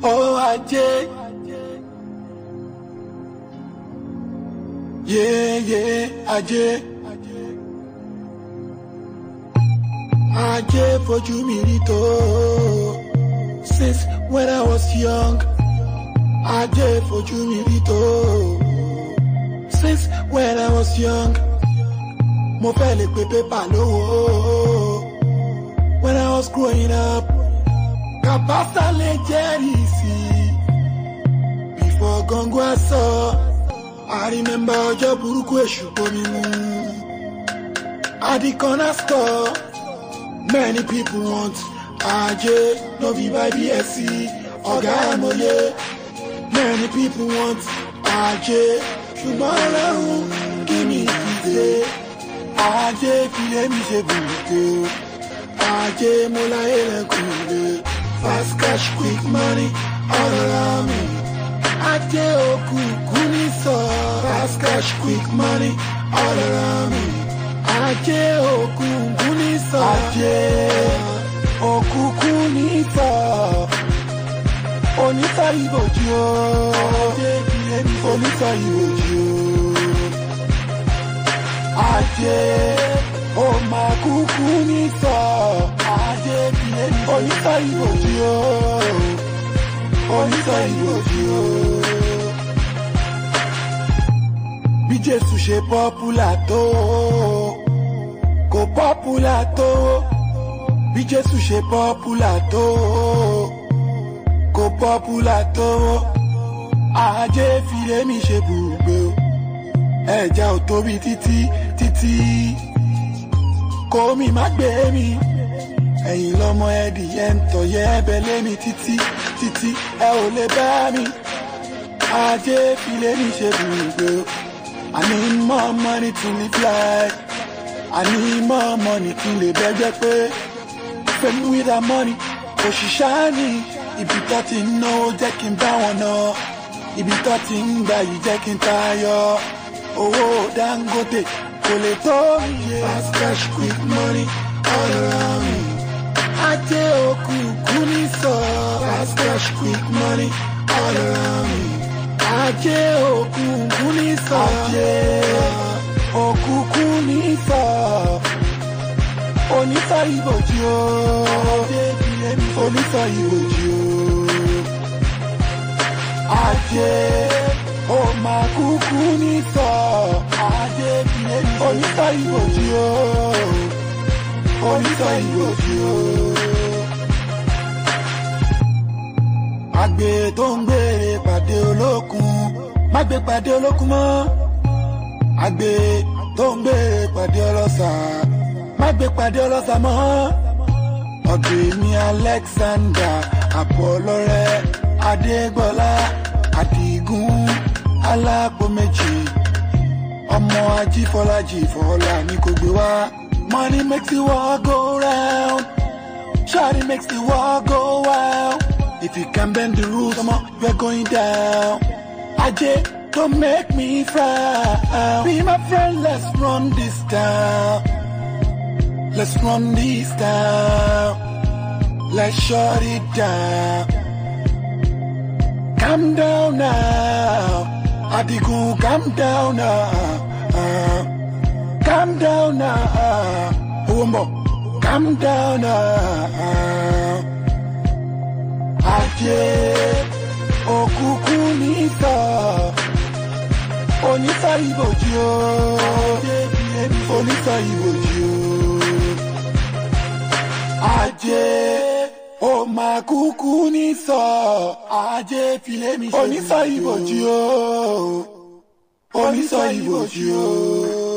Oh, ajé. Yeah, yeah, ajé. Ajé fojú mi rí tó. Since when I was young. Ajé fojú mi rí tó. Since when I was young. Mo fẹ́ lè pe pépà lówó. When I was growing up. Kàbásà lè jẹ́rìí sí. Before Gangu aṣọ. I remember ọjọ́ burúkú èṣù bomi mu. At the corner store, many people want Ajé, no be by BSc, ọ̀gá àmọ̀yé. Many people want Ajé, ṣùgbọ́n ọlọ́run kí mi ìdílé. Ajé filé mi ṣe bùrùkú. Ajé mo láyé lẹ́kùn ilé. Fast cash quick money all around me. Ajé òkùnkùn ní sọ. Fast cash quick money all around me. Ajé òkùnkùn ní sọ. Ajé òkùnkùn ní sọ. Onísọ ìbòjì o. Ajé kìlẹ̀ ní onísọ ìbòjì o. Ajé ó máa kúkú ní sọ. Ajé kìlẹ̀ ní onísọ ìbòjì o. Onísọ ìbòjì o. bí jésù ṣe pọ́pùlà tó kò pọ́pùlà tó bí jésù ṣe pọ́pùlà tó kò pọ́pùlà tó ajé filé mi ṣe bùgbé o ẹja ò tóbi títí títí kó mi má gbé mi ẹ̀yìn lọ́mọ ẹ̀dìyẹ ń tọ̀yẹ́ ẹbẹ̀ lé mi títí títí ẹ ò lè bá mi ajé filé mi ṣe bùgbé o. I need more money to live life. I need more money kí n lè bẹ́gbẹ́ pé fẹ́mi with that money òṣìṣẹ́ ni ibi tó ti ń náwó jẹ́ kí n bá wọn ná ibi tó ti ń gbà yìí jẹ́ kí n tayọ owó Dangote kò lè tó iye. fast cash quick money all around me. ajé òkùnkùn ní sọ. fast cash quick money all around me ajé òkùnkùn ní sọ. ajé òkùnkùn ní sọ. onísọ ìbòjì o. ajé ìbílẹ̀ mi onísọ ìbòjì o. ajé ó máa kúkú ní sọ. ajé ìbílẹ̀ mi onísọ ìbòjì o. onísọ ìbòjì o. àgbè tó ń gbére pàdé olókun má gbé pàdé olókun mọ́ àgbè tó ń gbére pàdé ọlọ́sà má gbé pàdé ọlọ́sà mọ́ ọ̀dọ̀ èmi Alexander àpọ̀lọ́rẹ́ adégbọ́lá àdìgún alápò méjì ọmọ ajífọlájì fọlá ní kò gbé wá money makes the world go round shawty makes the world go wild. If you can bend the rules, come on, we're going down. Ajay, don't make me frown. Be my friend, let's run this town. Let's run this town. Let's shut it down. Calm down now. Adigu, calm down now. Calm down now. Wumbo, calm down now. Ajé òkùnkùn ní sọ onísọ ìbòjì o onísọ ìbòjì o Ajé ó máa kúkú ní sọ Ajé filé mi ṣe onísọ ìbòjì o onísọ ìbòjì o.